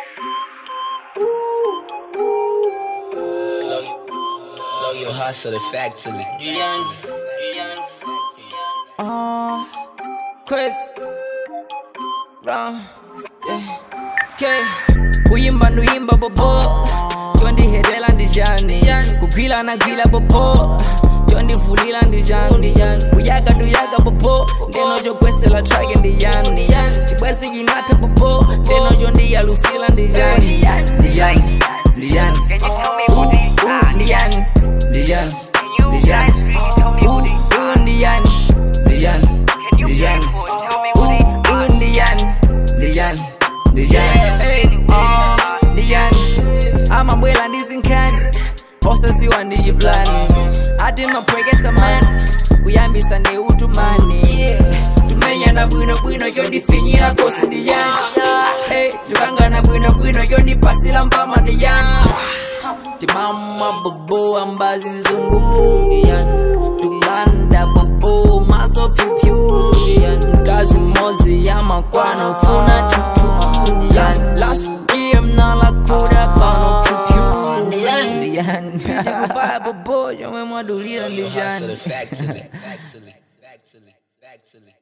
Blow your hustle factory. Uh, Chris Brown yeah. Okay. kuyimba nduyimba bobo chondihedela ndijani kugwila nagwila bobo chondivulila ndijani kuyaga nduyaga bobo ndenochokwesela trake ndiyani chibwezi chinatha bobo ndenochondiyalusila ndijani ndijani ndijani Uh, uh, ndijani ndijani ndijani Uh, uh, ndijani ndijani ndijani Uh, uh, ndijani ndijani ndijani Hey, uh, ndijani amabwela ndizinkhani osesiwa ndichiplani ati mapwekesa mani kuyambisa ndeutumani tumenyana bwinobwino chondifinyira kosi ndijani Hey, tukangana bwinobwino chondipasila mpama ndijani timama bobo ambazi nzungu tubanda bobo maso pyupyu kazi mozi ya makwano funa tutu last year mnala kuda pano pyupyu ndiyani bobo chomwe mwadulira Blow your hustle ndijani factory. Factory. Factory. Factory.